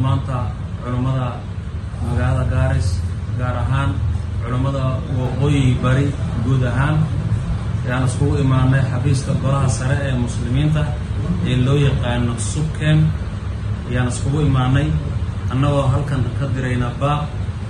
maanta culummada magaalada gaaris gaar ahaan culummada waqooyi bari guud ahaan ayaan iskugu imaanay xafiiska golaha sare ee muslimiinta ee loo yaqaano subkem ayaan iskugu imaanay annagoo halkan ka dirayna baaq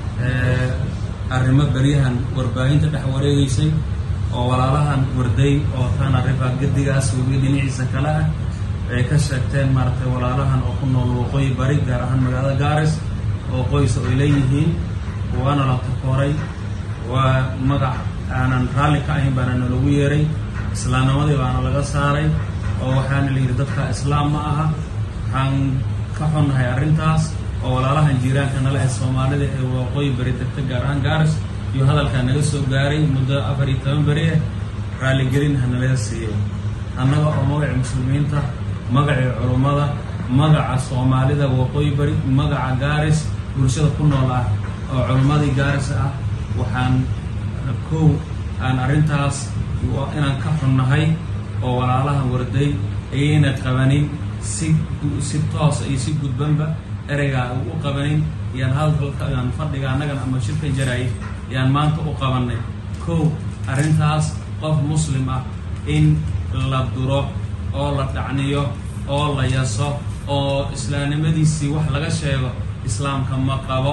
arrimo beryahan warbaahinta dhex wareegeysay oo walaalahan warday oo tana rifa gedigaas webiga dhinaciisa kale ah ay ka sheegteen maaragtay walaalahan oo ku nool waqooyi bari gaar ahaan magaalada gaaris oo qoysa ay leeyihiin waana la takooray waa magac aanan raalli ka ahayn baana nalagu yeeray islaamnimadii baana laga saaray oo waxaana la yidhi dadka islaam ma aha waxaan ka xunnahay arrintaas oo walaalahan jiiraanka nala ee soomaalida ee waqooyi bari degta gaar ahaan gaaris iyo hadalkaa naga soo gaaray muddo afar iyo toban beri ah raalligelin hanalaga siiyey annaga oo magaci muslimiinta magacii culummada magaca soomaalida waqooyi bari magaca gaaris bulshada ku nool ah oo culummadii gaaris ah waxaan kow aan arrintaas inaan ka xunnahay oo walaalahan warday ayayna qabanin si si toosa iyo si gudbanba ereygaa u qabanin yaan hadalkaan fadhiga annagana ama shirka jaraayay yaan maanta u qabanay kow arrintaas qof muslim ah in la duro oo la dhacniyo oo la yaso oo islaamnimadiisii wax laga sheego islaamka ma qabo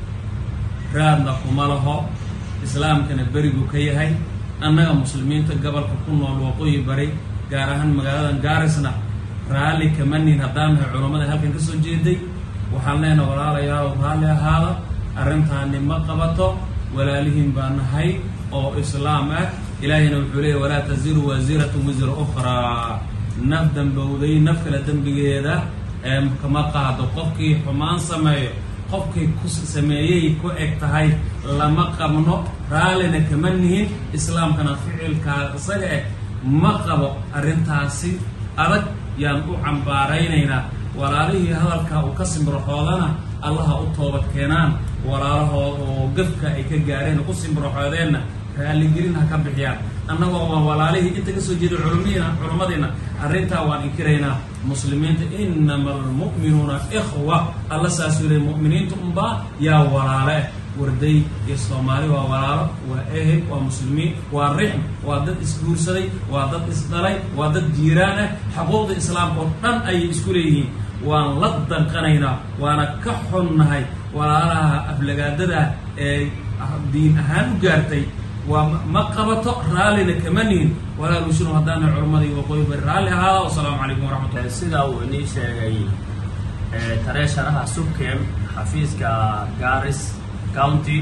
raadna kuma laho islaamkana berigu ka yahay annaga muslimiinta gobolka ku nool waqooyi bari gaar ahaan magaaladan gaarisna raalli kama nin haddaan nahay culammada halkan ka soo jeeday waxaan leenaha walaalayaal raalli ahaada arrintaani ma qabato walaalihiin baa nahay oo islaam ah ilaahayna wuxuu leeyay walaa taziru waasiratun wisra ukhraa naf dambowday naf kale dembigeeda ee kama qaado qofkii xumaan sameeyo qofkii ku sameeyey ku eg tahay lama qabno raallina kama nihin islaamkana ficilkaa isaga eh ma qabo arrintaasi adag yaan u cambaaraynaynaa walaalihii hadalkaa uu ka simbiraxoodana allaha u toobad keenaan walaalahood oo gafka ay ka gaareen ku simbiraxoodeenna raalligelin ha ka bixiyaan annagoo waa walaalihii inta ka soo jeeday culummiina culummadiina arrintaa waan inkiraynaa muslimiinta inama almu'minuuna ikhwa alla saasuu leey mu'miniinta unbaa yaa walaale warday iyo soomaali waa walaalo waa ehel waa muslimiin waa rixm waa dad isguursaday waa dad isdhalay waa dad jiiraan ah xuquuqda islaamka oo dhan ayay isku leeyihiin waan la danqanaynaa waana ka xunnahay walaalaha aflagaadada ee diin ahaan u gaartay waa ma qabato raallina kama nihin walaalushinu haddaana culammadii waqooyi bari raalli ahaada wasalaamu calaykum waraxmatullah sidaa uu inii sheegay tareesharaha subkem xafiiska garis county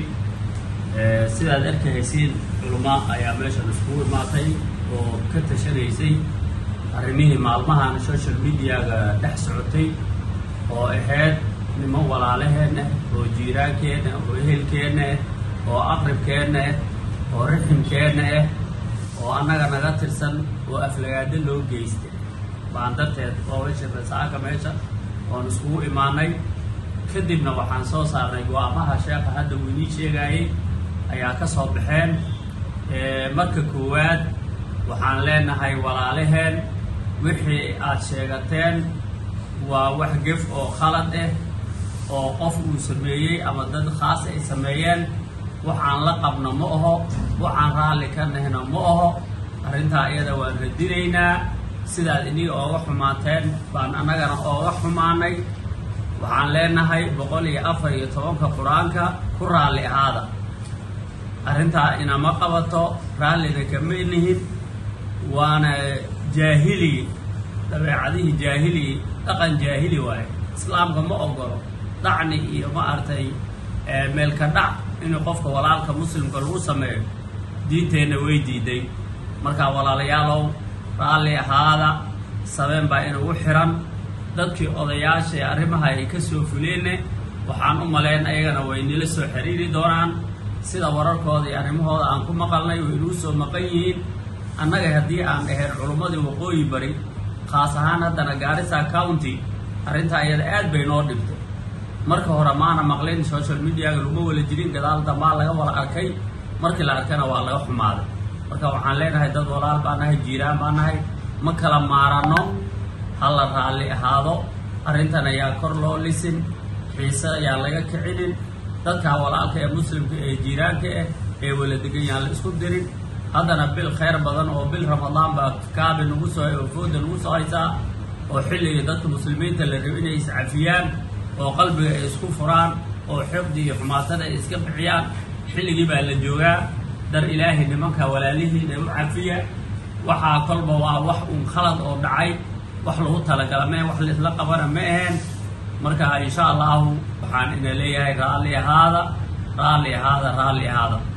sidaad arkahaysiin culummo ayaa meeshan iskugu imaatay oo ka tashanaysay arrimihii maalmahan social mediaga dhex socotay oo ahayd niman walaalaheenna oo jiiraankeenna oo ehelkeenna ah oo aqribkeenna ah oo riximkeenna ah oo annaga naga tirsan oo aflagaado loo geystay baan darteed oobasha rasaaka meesha oon iskugu imaanay kadibna waxaan soo saarnay go-aamaha sheekha hadda uu inii sheegaayey ayaa ka soo baxeen marka koowaad waxaan leenahay walaalaheen wixii aad sheegateen waa wax gef oo khalad ah oo qof uu sameeyey ama dad khaas ay sameeyeen waxaan la qabno ma aho waxaan raalli ka nahno ma aho arrintaa iyada waan radinaynaa sidaad iniga ooga xumaateen baan annagana ooga xumaanay waxaan leenahay boqol iyo afar iyo tobanka qur-aanka ku raalli ahaada arrintaa inama qabato raallina kama nihin waana jaahili dabeecadihii jaahili dhaqan jaahili waaye islaamka ma ogolo dhacni iyo ma artay meelka dhac inuu qofka walaalka muslimka lagu sameeyo diinteenna way diiday markaa walaalayaalow raalli ahaada sabeen baa inugu xiran dadkii odayaasha ee arrimaha ay ka soo fuleenne waxaan u malayn ayagana way nila soo xiriiri doonaan sida wararkooda iyo arrimahooda aan ku maqalnay way inuu soo maqan yihiin annaga haddii aan ahayn culummadii waqooyi bari khaas ahaan haddana gaarisa county arrintaa iyada aad bay noo dhibtay marka hore maana maqlin social mediaga laguma wala jirin gadaal dambaa laga wala arkay markii la arkana waa laga xumaaday marka waxaan leenahay dad walaal baa nahay jiiraan baa nahay ma kala maaranno ha la raalli ahaado arrintan ayaa kor loo lisin xiise ayaan laga kicinin dadka walaalka ee muslimka ee jiiraanka ah ee wala degan yaan la isku dirin haddana bil khayr badan oo bil ramadaan baa kaabi nagu soo fooda nagu soo haysaa oo xilliga dadka muslimiinta la rabo inay iscafiyaan oo qalbiga ay isku furaan oo xiqdi iyo xumaatada ay iska bixiyaan xilligii baa la joogaa dar ilaahay nimanka walaalihiina u cafiya waxaa kolba waa wax uun khalad oo dhacay wax lagu talagala mee wax laisla qabana ma aheen marka insha allahu waxaan ina leeyahay raalli ahaada raalli ahaada raalli ahaada